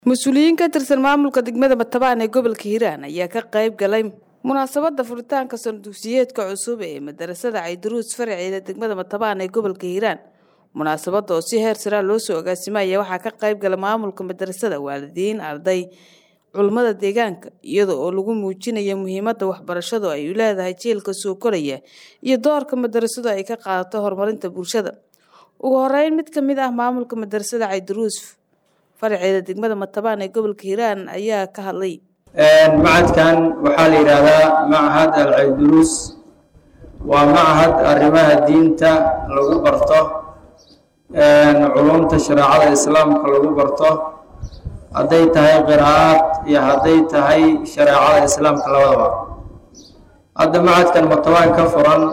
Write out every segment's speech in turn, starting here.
mas-uuliyiin ka tirsan maamulka degmada batabaan ee gobolka hiiraan ayaa ka qayb galay munaasabada furitaanka sanadugsiyeedka cusub ee madarasada caydaruus faraceeda degmada batabaan ee gobolka hiiraan munaasabada oo si heer saraa loo soo agaasimaya waxaa ka qayb gala maamulka madarasada waalidiin arday culummada deegaanka iyada oo lagu muujinaya muhiimada waxbarashadu ay u leedahay jiilka soo koraya iyo doorka madarasadu ay ka qaadato horumarinta bulshada ugu horeyn mid ka mid ah maamulka madarasada caydaruus faraceeda degmada matabaan ee gobolka hiiraan ayaa ka hadlay macadkan waxaa la yidhaahdaa machad alcayduruus waa machad arrimaha diinta lagu barto culumta shareecada islaamka lagu barto hadday tahay qiraa'ad iyo hadday tahay shareecada islaamka labadaba hadda machadkan matabaan ka furan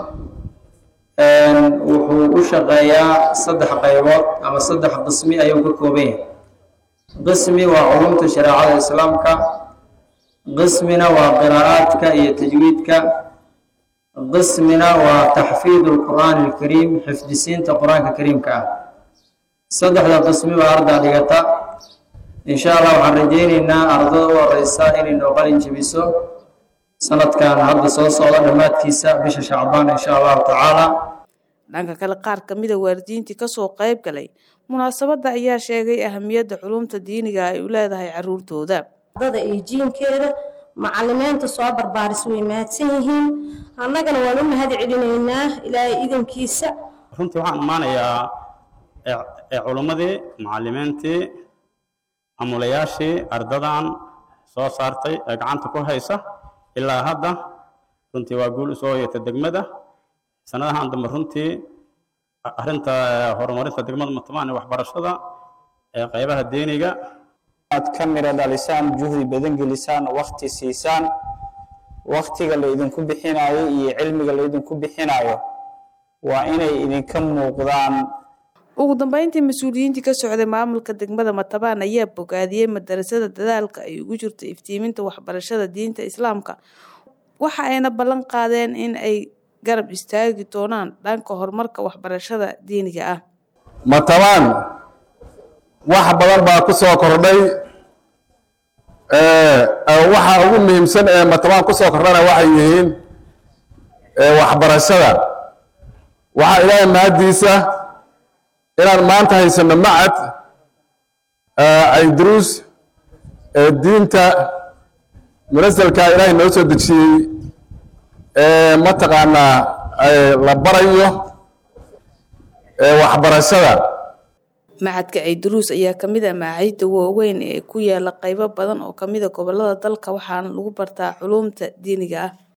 wuxuu u shaqeeyaa saddex qaybood ama saddex qismi ayuu ka kooban yahay qismi waa culumta shareecada islaamka qismina waa qiraa'aadka iyo tajwiidka qismina waa taxfiidu lqur'aani alkariim xifdisiinta qur-aanka kariimka ah saddexda qismi baa ardaa dhigata insha allah waxaan rajaynaynaa ardada u horeysa inay noo qalin jebiso sanadkan hadda soo socda dhammaadkiisa bisha shacbaan insha allahu tacaala dhanka kale qaar ka mida waalidiintii kasoo qayb galay munaasabadda ayaa sheegay ahamiyadda culumta diiniga ay u leedahay caruurtooda dada iyo jiinkeeda macalimiinta soo barbaaris way mahadsan yihiin annagana waan u mahad celinaynaa ilaahay idankiisa runtii waxaan ammaanayaa culummadii macalimiintii amulayaashii ardadan soo saartay ee gacanta ku haysa ilaa hadda runtii waa guul usoo hoyata degmada sanadahan dambe runtii arrinta horumarinta degmada matabaan ee waxbarashada ee qaybaha diiniga aad ka miro dhalisaan juhdi badan gelisaan wakti siisaan waktiga la idinku bixinayo iyo cilmiga la idinku bixinayo waa inay idinka muuqdaan ugu dambeyntii mas-uuliyiintii ka socday maamulka degmada matabaan ayaa bogaadiyey madarasada dadaalka ay ugu jirto iftiiminta waxbarashada diinta islaamka waxa ayna ballan qaadeen in ay garab istaagi doonaan dhanka horumarka waxbarashada diiniga ah matabaan wax badan baa ku soo kordhay waxa ugu muhiimsan ee matabaan ku soo kordhana waxay yihiin waxbarashada waxaa ilaahay mahaddiisa inaan maanta haysano macad cayduruus ee diinta munasalka ilaahay noo soo dejiyey mataqaanaa la barayo waxbarashada macadka caydaruus ayaa kamid ah macaahidda waaweyn ee ku yaala qaybo badan oo kamida gobolada dalka waxaana lagu bartaa culuumta diiniga ah